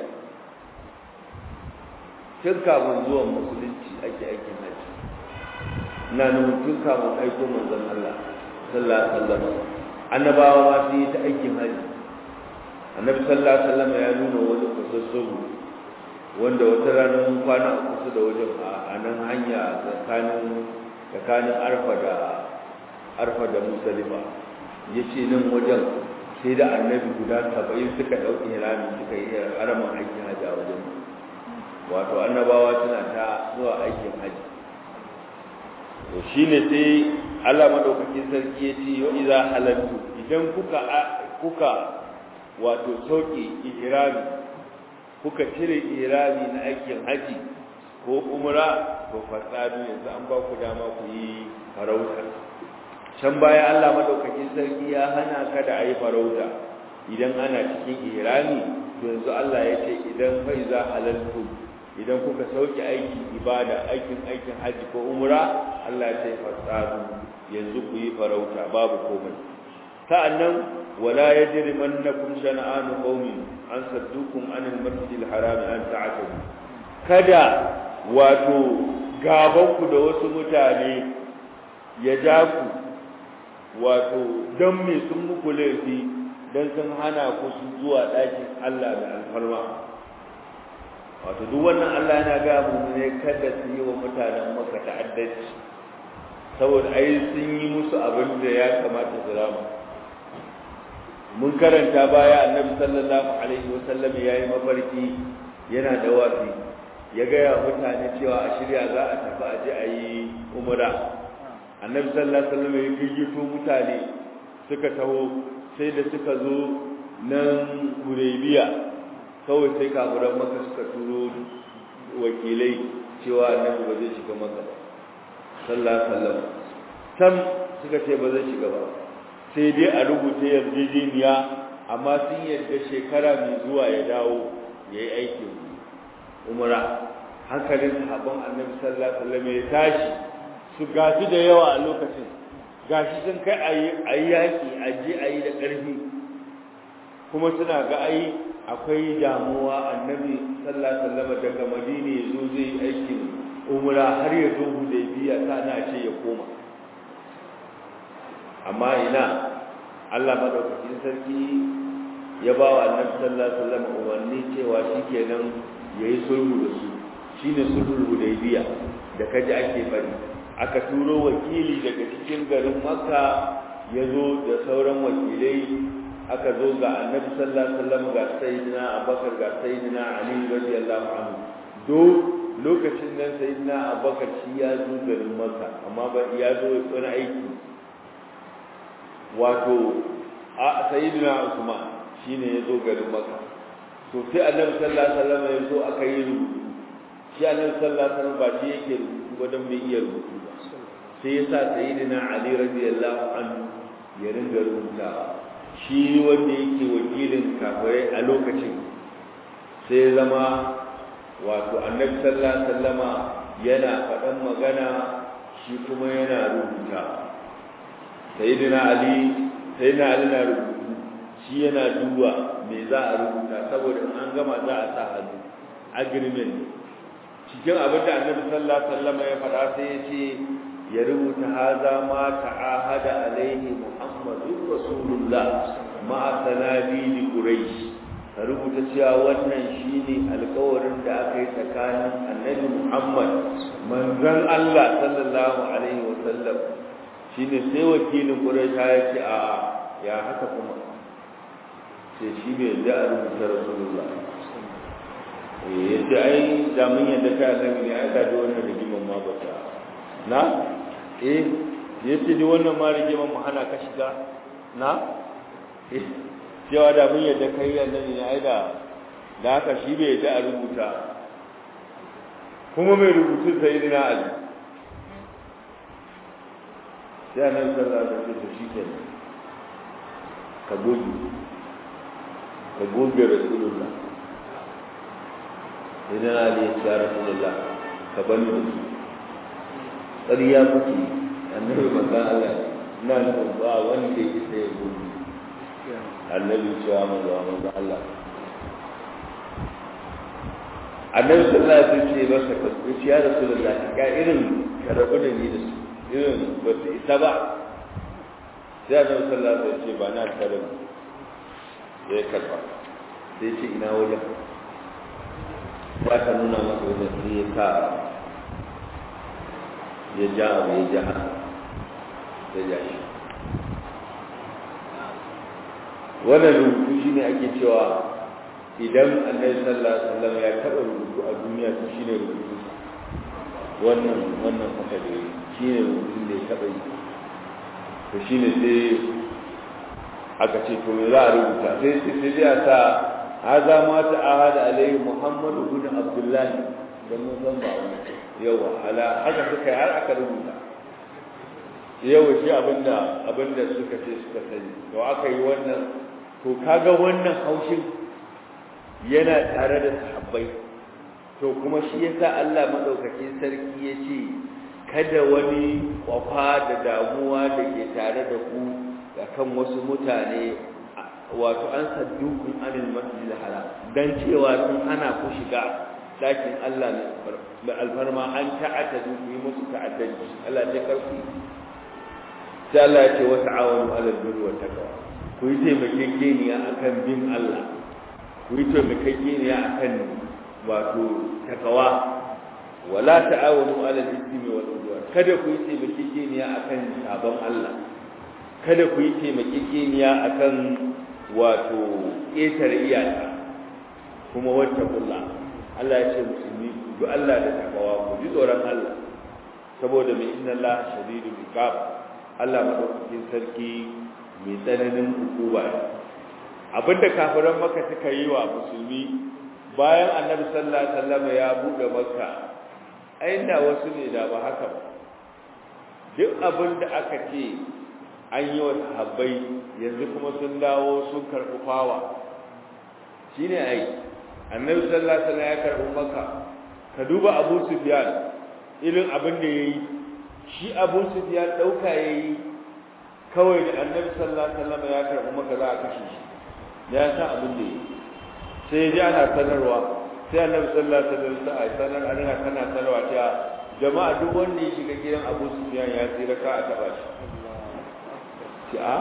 tun kafin zuwan musulunci ake aikin haji na nuna tun kafin aiko manzon Allah sallallahu alaihi wasallam annabawa ma sun yi ta aikin haji annabi sallallahu alaihi wasallam ya nuna wani kusassubu wanda wata ranar mun kwana a kusa da wajen a nan hanya tsakanin tsakanin arfa da arfa da musalifa ya ce nan wajen sai da annabi guda saba'in suka ɗauki hirami suka yi haramin aikin hajji a wajen wato annabawa suna ta zuwa aikin haji to shine sai Allah madaukakin sarki ya ce wa idza halaltu idan kuka kuka wato sauki ihrami kuka cire ihrami na aikin haji ko umra to fasadu yanzu an ba ku dama ku yi farauta can baya Allah madaukakin sarki ya hana ka da ayi farauta idan ana cikin ihrami to yanzu Allah ya ce idan fa iza halaltu idan kuka sauke aikin ibada aikin aikin haji ko umra Allah ya ce fasadu yanzu ku yi farauta babu komai sa'annan wala yajrimannakum shana'anu qaumin an saddukum anil masjidil haram an ta'tadu kada wato gabanku da wasu mutane ya ja ku wato don me sun muku laifi don sun hana ku su zuwa ɗakin Allah da alfarma wato duk wannan Allah yana ga mu ne kada su yi wa mutanen maka ta'addanci saboda ai sun yi musu abin da ya kamata su rama mun karanta baya annabi sallallahu alaihi wasallam yayi mafarki yana da wafi ya gaya mutane cewa a shirya za a tafi a ji a yi umra annabi sallallahu alaihi wasallam ya gayyato mutane suka taho sai da suka zo nan Hudaybiya kawai sai kafiran maka suka turo wakilai cewa annabi ba zai shiga maka sallallahu alaihi wasallam sam suka ce ba zai shiga ba sai dai a rubuta yarjejeniya amma sun yarda shekara mai zuwa ya dawo ya yi aikin umra hankalin sahabban annabi sallallahu alaihi wasallam ya tashi su gasu da yawa a lokacin gashi sun kai ayi yaki aje ayi da ƙarfi kuma suna ga ai akwai damuwa annabi sallallahu alaihi wasallam daga madina yazo zai aikin umra har ya zo hudaybiya sana ce ya koma amma ina Allah madaukakin sarki ya ba wa annabi sallallahu alaihi wasallam umarni cewa shikenan yayi sulhu da su shine sulhul hudaybiya da kaji ake fari aka turo wakili daga cikin garin makka ya zo da sauran wakilai aka zo ga annabi sallallahu alaihi wasallam ga sayyidina abubakar ga sayyidina ali radiyallahu anhu do lokacin nan sayyidina abubakar shi ya zo garin makka amma ba ya zo wani aiki wato a sayyidina usman shine ya zo garin makka to sai annabi sallallahu alaihi wasallam ya zo aka yi rubutu shi annabi sallallahu alaihi wasallam ba shi yake rubutu ba dan bai iya rubutu ba sai ya sa sayyidina ali radiyallahu anhu ya ringa rubutawa shi wanda yake wakilin kafirai a lokacin sai zama wato annabi sallallahu alaihi wasallama yana faɗan magana shi kuma yana rubuta sayyidina ali sayyidina ali na rubutu shi yana duba me za a rubuta saboda in an gama za a sa hannu agreement cikin abin da annabi sallallahu alaihi wasallama ya faɗa sai ya ce ya rubuta haza ma ta'ahada alaihi muhammadur rasulullah ma sanadi quraish ka rubuta cewa wannan shine alƙawarin da aka yi tsakanin annabi muhammad manzon Allah sallallahu alaihi wasallam shine sai wakilin quraish ya ce a ya haka kuma sai shi bai da rubuta rasulullah eh yace ai da mun yadda kai annabi ne ai da wannan rigiman ma ba ta na eh yace ni wannan ma rigiman mu hana ka shiga na eh cewa da mun yadda kai annabi ne ai da da haka shi bai yadda a rubuta kuma mai rubutun sai dina ali sai annabi sallallahu alaihi wasallam shi ke ka goge ka goge rasulullah sai dina ali ya ce rasulullah ka bani da su ƙarya kuke annabi manzan Allah na nufin ba wanda ya sai ya gudu annabi cewa manzo manzan Allah annabi sallallahu alaihi wasallam ce masa ka ce ya rasulullah ga irin ka rabu da ni da su irin ba su isa ba sai annabi sallallahu alaihi wasallam ce ba na tare ya karba sai ce ina wajen za ka nuna masa wajen sai ya sa ya ja abu ya ja ya ja shi wannan rubutu shi ne ake cewa idan annabi sallallahu alaihi wasallam ya taba rubutu a duniya to shine rubutu wannan wannan haka da shine rubutun da ya taba yi to shine sai aka ce to me za a rubuta sai sai sai ya sa haza ma ta ahada alaihi muhammad ibn abdullah dan mun san ba wannan yawa ala haka suka har aka rubuta yawa shi abinda abinda suka ce suka sani to aka yi wannan to kaga wannan haushin yana tare da sahabbai to kuma shi yasa Allah madaukakin sarki ya ce kada wani kwafa da damuwa da ke tare da ku akan wasu mutane wato an saddukun anil masjidil haram dan cewa sun hana ku shiga dakin Allah mai alfarma an ta'ata ku yi musu ta'addanci Allah ya karfi sai Allah ya ce wa ta'awanu 'alal birri wat taqwa ku yi taimakekeniya akan bin Allah ku yi taimakekeniya akan wato takawa wala ta'awanu 'alal ithmi wal udwan kada ku yi taimakekeniya akan sabon Allah kada ku yi taimakekeniya akan wato ƙetare iyaka kuma wata kulla Allah ya ce musulmi duk Allah da takawa ku ji tsoron Allah saboda mai inna Allah shadidul iqab Allah madaukakin sarki mai tsananin hukuma abinda kafiran maka suka yi wa musulmi bayan annabi sallallahu alaihi wasallam ya bude makka aina wasu ne da ba haka ba duk abinda aka ce an yi wa sahabbai yanzu kuma sun dawo sun karɓi fawa shi ne ai annabi sallallahu alaihi wasallam ya karɓi maka ka duba abu sufyan irin abin da ya yi shi abu sufyan ɗauka ya yi kawai da annabi sallallahu alaihi wasallam ya karɓi maka za a kashe shi ya san abin da ya yi sai ya ji ana sanarwa sai annabi sallallahu alaihi wasallam sai a sanar a rina kana sanarwa cewa jama'a duk wanda ya shiga gidan abu sufyan ya tsira ka a taɓa shi ce a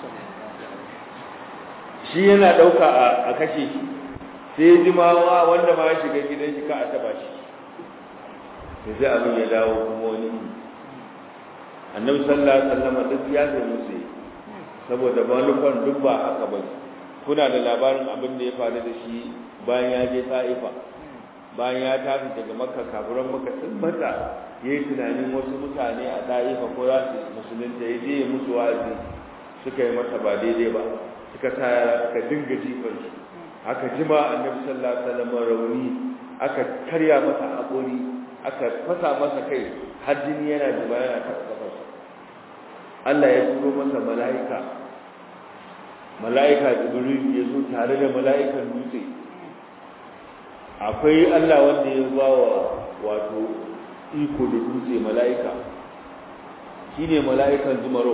shi yana ɗauka a kashe shi sai jimawa wanda ma ya shiga gidan shi ka a taba shi da sai abin ya dawo kuma wani annabi sallallahu alaihi wasallam duk ya zai musu saboda manufan duk ba haka ba kuna da labarin abin da ya faru da shi bayan ya je ta'ifa bayan ya tafi daga makka kafiran makka sun mata ya yi tunanin wasu mutane a ta'ifa ko za su musulunta ya je musu wa'azi suka yi masa ba daidai ba suka sa yara suka dinga jifar shi aka jima annabi sallallahu alaihi wasallam rauni aka karya masa haƙori aka fasa masa kai har jini yana zuba yana taɓa kafarsa Allah ya turo masa mala'ika mala'ika jibril ya zo tare da mala'ikan dutse akwai Allah wanda ya ba wa wato iko da dutse mala'ika shine mala'ikan zumaro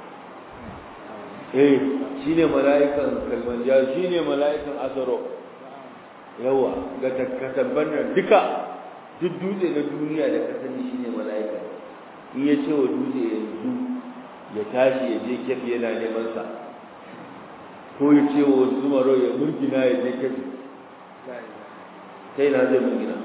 eh shine mala'ikan kalmanja shine mala'ikan azaro yawa ga takatan nan duka duk dutse na duniya da ka sani shine mala'ika in ya ce wa dutse yanzu ya tashi ya je kefi yana neman sa ko ya ce wa zumaro ya murgina ya je kefi sai na zai murgina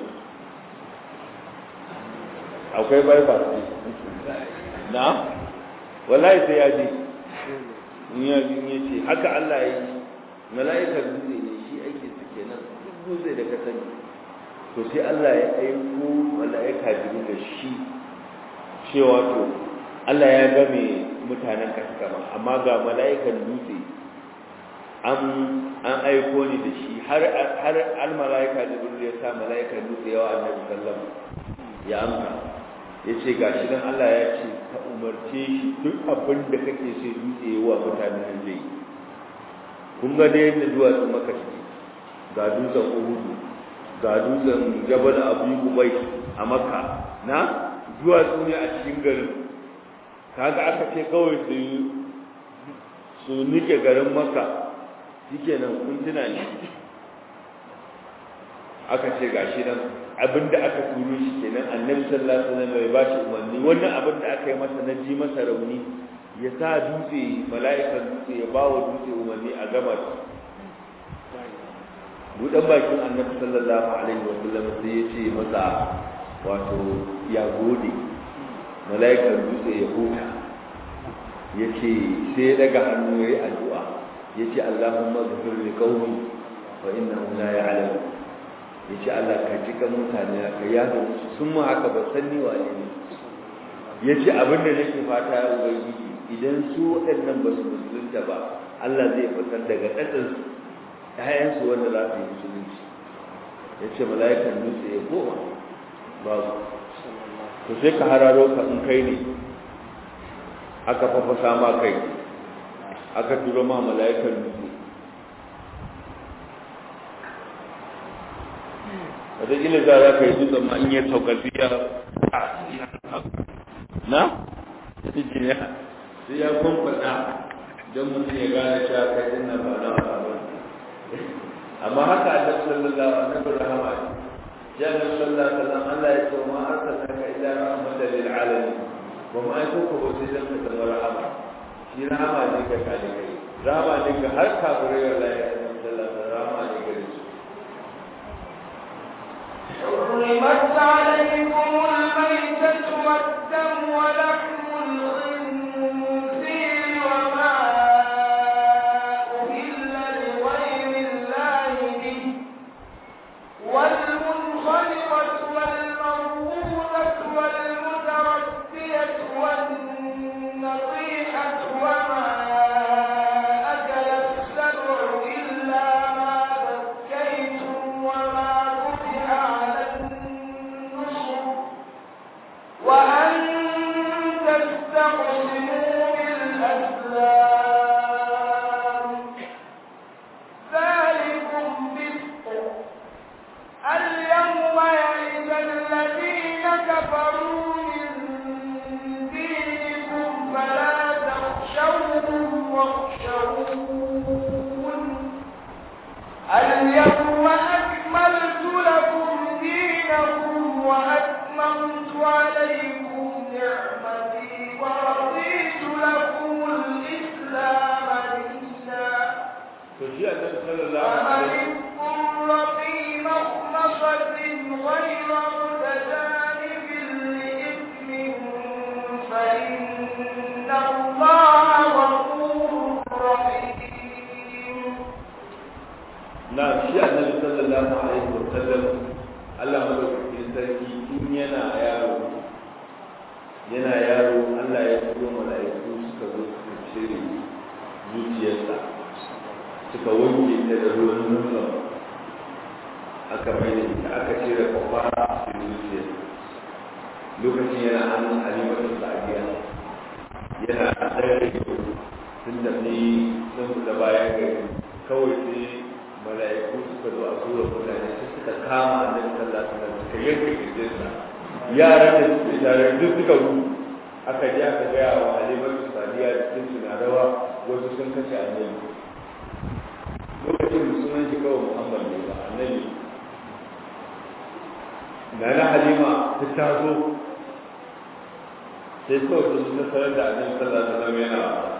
akwai bypass na wallahi sai ya je in ya ce haka Allah ya yi mala'ikar dutse ne shi ake su kenan duk dutse da ka sani to sai Allah ya aiko mala'ika jibril da shi cewa to Allah ya game mutanen ka kama amma ga mala'ikan dutse an an aiko ni da shi har har al mala'ika jibril ya sa mala'ikan dutse yawa annabi sallallahu ya amsa yace gashi dan Allah ya ce ka umarce shi duk abin da kake so dutse wa mutanen nan zai kun ga dai yadda duwatsu maka shi ga dutsen uhudu ga dutsen jabal abu kubai a makka na duwatsu ne a cikin garin kaga aka ce kawai su su nike garin makka shikenan kun tuna ne aka ce gashi nan abinda aka turo shi kenan annabi sallallahu alaihi wasallam bai bashi umarni wannan abin da aka yi masa na ji masa rauni ya sa dutse mala'ikan dutse ya ba wa dutse umarni a gaba buɗan bakin annabi sallallahu alaihi wasallam sai ya ce masa wato ya gode mala'ikan dutse ya huta ya ce sai ya daga hannu ya yi addu'a ya ce allahumma zafir li qaumi fa innahu la ya'lam yace Allah ka ji kan mutane ka yaga musu sun ma haka ba san ni wane ne yace abin da nake fata ya ubangiji idan su waɗannan ba su musulunta ba Allah zai fitar daga ɗaɗin ƴaƴansu wanda za su yi musulunci yace mala'ikan dutse ya koma babu to sai ka hararo ka in kai ne aka fafasa ma kai aka turo ma mala'ikan dutse wataƙila za za ka yi dutsen ma in yi saukafi ya na? jiniya sai ya kwamfada don mutum ya gane cewa kai din nan ba na ba amma haka a dafa sallallahu alaihi wa rahama ya nabi sallallahu alaihi wa sallam Allah ya ce ma arsalnaka illa rahmatan lil alamin ba mu aiko ka ba sai dan ka zama rahama shi rahama ne ga kalikai rahama ne ga har kafirai wallahi annabi sallallahu alaihi wa rahama ne ga su حرمت عليكم الميتة والدم ولحم الخنزير وما أهل لغير الله به والمنخلقة والموقوذة والمتردية والنطيحة وما أكل السبع إلا ما ذكيتم وما ذبح على النصر وأن تستقسموا بالأسلام ذلكم فسق اليوم يئس الذين كفروا من دينكم فلا تخشوهم واخشون اليوم أكملت لكم دينكم وأتممت عليكم نعمتي ورضيت لكم الإسلام دينا to shi annabi sallallahu alaihi فمن اضطر في مخمصة غير متجانب لإثم فإن الله غفور رحيم na shi annabi sallallahu alaihi wa sallam Allah madaukakin sarki tun yana yaro yana yaro Allah ya turo mala'iku suka zo suka cire zuciyarsa suka wanke ta da ruwan nuna aka mai da ita aka cire kwafa a cikin zuciyar lokacin yana hannun halimatu sa'adiya yana ɗaya sun tafi sun fita bayan gari kawai sai mala'iku suka zo a tura mutane sai suka kama annabi sallallahu alaihi wasallam suka yanke kirjinsa yaran da suke tare duk suka gudu aka je aka gaya wa halimatu sadiya da sun suna rawa wasu sun kashe annabi lokacin da sunan shi kawai muhammad ne ba annabi na na halima ta taso sai kawai sun nasarar da annabi sallallahu alaihi wasallam yana wasa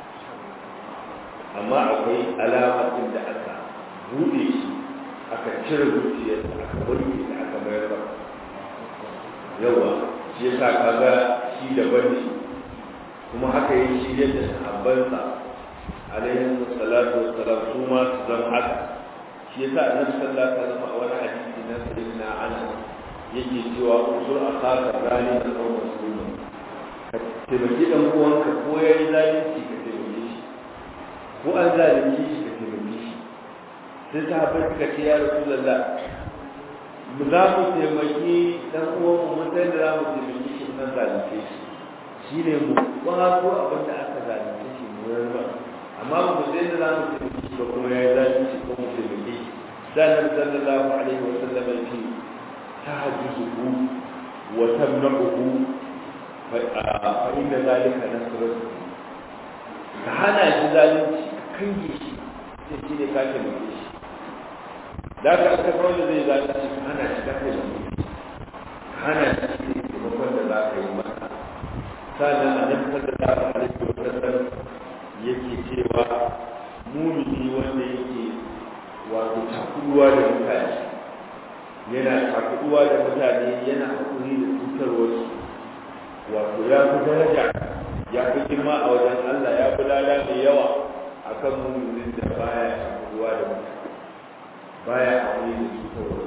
amma akwai alamatin da aka buɗe shi aka cire zuciyarsa aka wanke da aka mayar ba yawa shi yasa kaga shi daban ne kuma haka yi shi yadda sahabbansa alaihi salatu wassalam su ma su zama haka shi yasa annabi sallallahu alaihi wasallam a wani hadisi na sayyidina Anas yake cewa usul akaka rani da kawo musulmi ka taimaki dan uwanka ko yayi zalunci ka taimake shi ko an zalunci shi ka taimake shi sai sahabbai suka ce ya rasulullah mu za mu taimaki dan uwan mu mun san da za mu taimaki shi nan zalunce shi shine mu kwato abin da aka zalunce shi mu yarda amma ba mu san da za mu taimaki shi ba kuma yayi zalunci ko mu taimake shi dan sallallahu alaihi wa sallam ya ce tahajjuhu wa tamna'uhu fa inna zalika nasrun ka hana shi zalunci ka kange shi sai shi ne ka taimake shi da ka aka kawai da zai zalunci ka hana shi ka taimake shi ka hana shi ne taimakon da za ka yi masa sannan annabi sallallahu alaihi wa sallam yake cewa mumini wanda yake wato takuduwa da mutane yana takuduwa da mutane yana hakuri da cutarwarsu wato ya fi daraja ya fi girma a wajen Allah ya fi lada mai yawa akan muminin da baya takuduwa da mutane baya aure da su kawai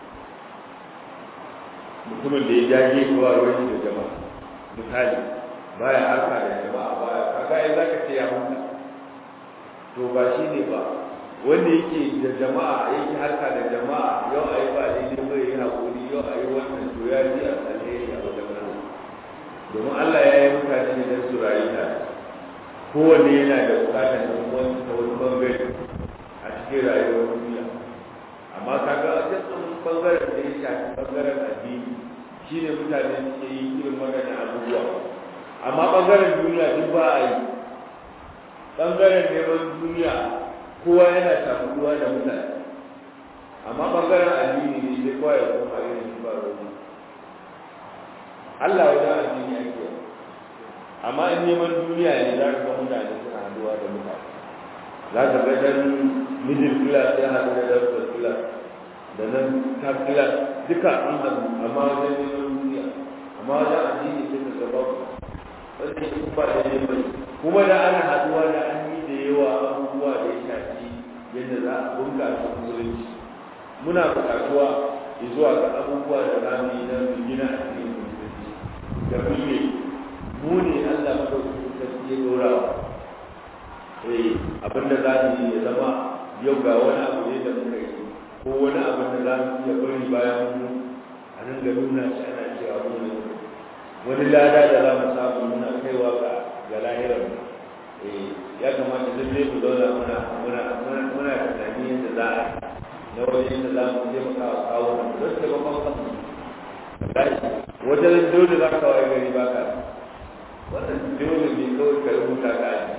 mutumin da ya jage kowa ruwan da jama'a misali baya harka da jama'a baya kaga ai zaka ce ya huta to ba shi ne ba wanda yake da jama'a yake harka da jama'a yau ayi ba daidai bai yi hakuri yau ayi wannan to ya ji a alheri a wajen Allah domin Allah ya yi mutane ne don su rayu tare kowanne yana da bukatar da wani ta wani bangare a cikin rayuwar duniya amma kaga a cikin bangaren da ya shafi bangaren addini shine mutane suke yi irin magana abubuwa amma bangaren duniya duk ba a yi bangaren neman duniya kowa yana shafuwa da mutane amma bangaren addini ne sai kowa ya koma irin shi ba ruwa Allah wajen addini ake amma in neman duniya ne za ka ga mutane suna haduwa da mutane za ka ga dan middle class ya haɗu da dan first class da nan third class duka an haɗu amma wajen neman duniya amma wajen addini sai ka gaba wanda ya ba da neman kuma da ana haduwa da an yi da yawa abubuwa da ya shafi yadda za a bunƙasa musulunci muna buƙatuwa zuwa ga abubuwa da za mu yi don mu gina addinin musulunci da kulle mu ne Allah madaukakin sarki ya dora wa eh abin da za mu yi ya zama yau ga wani abu ne da muka yi ko wani abin da za mu iya bari bayan mu a nan ga nuna shi ana cewa mu ne wani lada da za mu samu muna kaiwa ga ga lahirar eh ya kamata duk zai mu zauna muna muna muna tunani yadda za a na wajen da za mu taimaka wa kawo don taimakon kanmu wajen dole za ka waye gari ba ka wannan dole ne kawai ka rubuta ka aji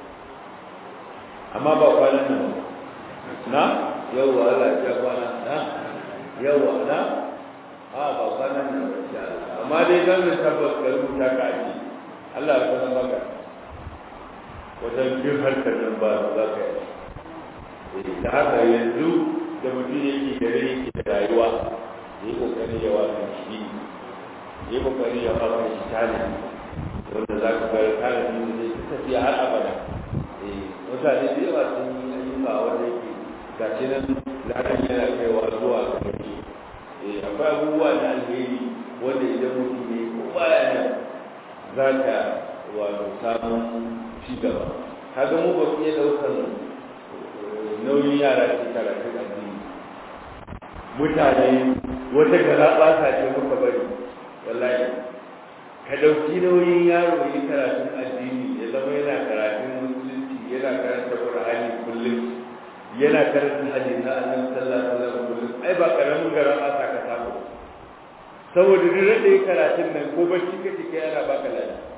amma ba kwanan nan na yawwa Allah ya kwana na yawwa na a ba kwanan nan ba insha Allah amma dai dan da tabbas ka rubuta ka aji Allah ya kwana maka wajen bin harkar nan ba za ka yi da haka yanzu da mutum yake gare yake da rayuwa ya yi kokari ya wasa shi ya yi kokari ya wasa shi tani wanda za ka bayar tare da zai tafiya har abada mutane da yawa sun yi ayyuka wanda yake ga shi nan ladan yana kaiwa zuwa ga gari akwai abubuwa na alheri wanda idan mutum ne ko baya nan za ka wato samun ci gaba kaga mu ba su iya ɗaukar nauyin yara ke karatun addini mutane wata gara ɓata ce muka bari wallahi ka ɗauki nauyin yaro yi karatun addini ya zama yana karatun musulunci yana karanta qur'ani kullum yana karanta hadisi na annabi sallallahu alaihi wasallam kullum ai ba karamin gara ɓata ka samu saboda duk da karatun nan ko bacci kake kai ana baka lafiya